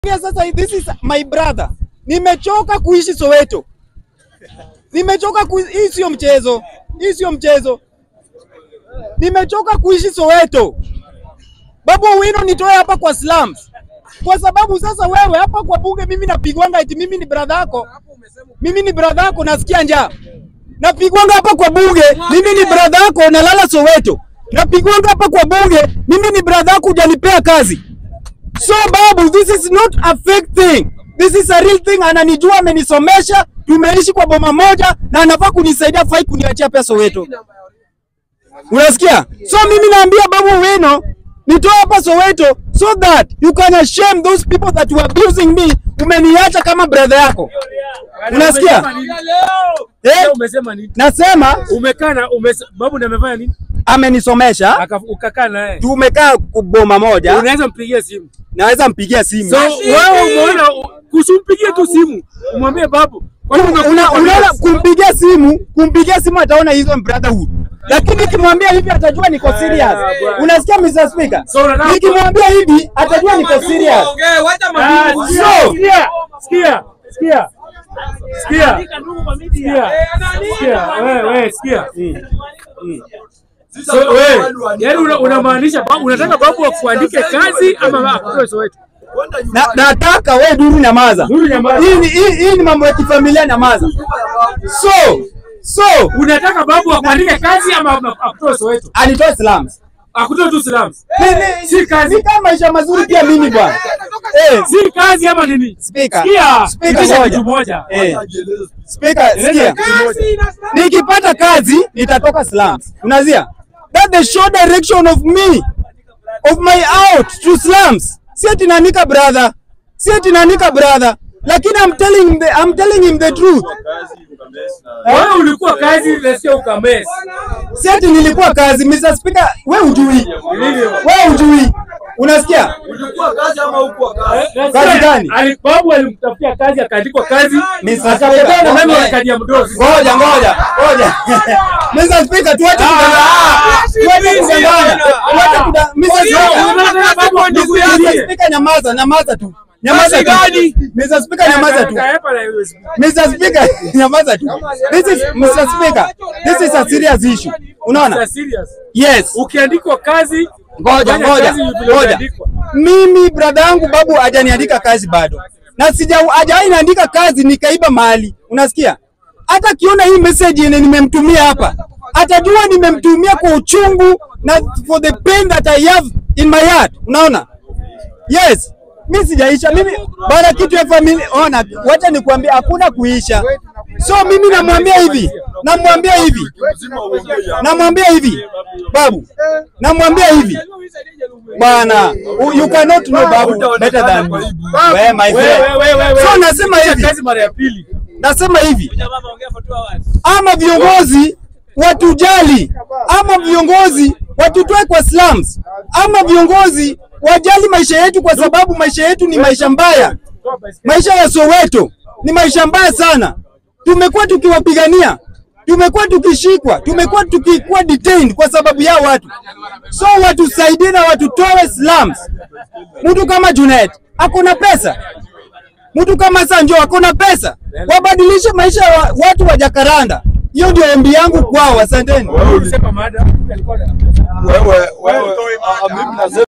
Sasa this is my brother. Nimechoka kuishi Soweto. Nimechoka ku... hii sio mchezo. Hii sio mchezo. Nimechoka kuishi Soweto. Babu Owino nitoe hapa kwa slums. Kwa sababu sasa wewe hapa kwa bunge mimi napigwanga eti mimi ni brother yako. Mimi ni brother yako nasikia njaa. Napigwanga hapa kwa bunge, mimi ni brother yako nalala Soweto. Napigwanga hapa kwa bunge, mimi ni brother yako hujanipea kazi. So babu, this is not a fake thing. This is a real thing. Ananijua, amenisomesha, tumeishi kwa boma moja na anafaa kunisaidia, fai kuniachia pesa Soweto. Unasikia? So mimi naambia Babu Owino nitoe hapa Soweto so that you can shame those people that were abusing me. Umeniacha kama brother yako. Unasikia? Eh? Leo umesema nini? Nasema Umekaa na umese... babu ndiye amefanya nini? amenisomesha, Aka- Ukakaa naye. tumekaa kuboma moja, Unaweza mpigia simu. naweza mpigia simu. So wewe umeona kusimpigie tu simu. Umwambie babu. Kwani Una- unakuja una- kwa unaona nini? kumpigia simu kumpigia simu ataona hizo brotherhood lakini nikimwambia hivi atajua niko serious unasikia Mr. Speaker So unataka- nikimwambia hivi atajua niko serious Ah, So- sikia, sikia, sikia. Sikia. Sikia. Sikia. Wewe, wewe, sikia. So wewe, yaani una- unamaanisha babu unataka babu akuandike kazi ama akutoe Soweto? na, nataka we duru nyamaza Duru nyamaza. hii ni hii, hii ni mambo ya kifamilia nyamaza so so Unataka babu akuandike kazi ama akutoe Soweto? anitoe slums Akutoe tu slums. Ni- ni- Si kazi. ni kama maisha mazuri pia mimi bwana eh Si kazi ama nini? speaker Sikia, speaker itisha moja kitu moja. eh speaker Eleza sikia kitu moja. nikipata kazi nitatoka slums. Unazia? That the sure direction of me of my out to slums. Si ati nanika brother. Si ati nanika brother. Lakini I'm telling him the, I'm telling him the truth. Wewe ulikuwa kazi nasikia ukamesi. Si ati nilikuwa kazi Mr. Speaker, we ujui. We ujui. Unasikia? Kazi gani? Ali- Babu alimtafutia kazi akaandikwa kazi. Mr. Akapeleka na Speaker. mimi kadi ya mdogo. Ngoja ngoja ngoja. Mr. Speaker, tuache kudanganya. Tuache kudanganya. Tuache kudanganya. Mr. Speaker. Unataka babu Mr. akusikie. Speaker, nyamaza, nyamaza tu. Nyamaza tu. Mr. Speaker, nyamaza tu. Kaepa na USB. Mr. Speaker, nyamaza tu. This is Mr. Speaker. This is a serious issue. Unaona? Sasa serious. Yes. Ukiandikwa kazi Ngoja fanya ngoja kazi vile ngoja. umeandikwa. Mimi brother yangu babu hajaniandika kazi bado. Na sija hajawahi niandika kazi nikaiba mali. Unasikia? Hata kiona hii message yenye nimemtumia hapa, atajua nimemtumia kwa uchungu na for the pain that I have in my heart. Unaona? Yes. Mimi sijaisha. Mimi bana kitu ya familia. Ona, wacha nikwambie hakuna kuisha. So mimi namwambia hivi, namwambia hivi, namwambia hivi, babu, namwambia hivi, bwana, you cannot know babu better than me. Wewe my Wewe, friend. wewe, wewe. So nasema Acha hivi, kazi mara ya pili. nasema hivi, ama viongozi watujali, ama viongozi watutoe kwa slums, ama viongozi wajali maisha yetu, kwa sababu maisha yetu ni maisha mbaya. Maisha ya Soweto ni maisha mbaya sana. Tumekuwa tukiwapigania, tumekuwa tukishikwa, tumekuwa tukikuwa detained kwa sababu ya watu. So watusaidie na watutoe slums. Mtu kama Junet akona pesa, mtu kama Sanjo akona pesa, wabadilishe maisha ya wa- watu wa Jakaranda. Hiyo ndio ombi yangu kwao. Asanteni. Sema mada alikuwa na- wewe wewe, ah, mimi nasema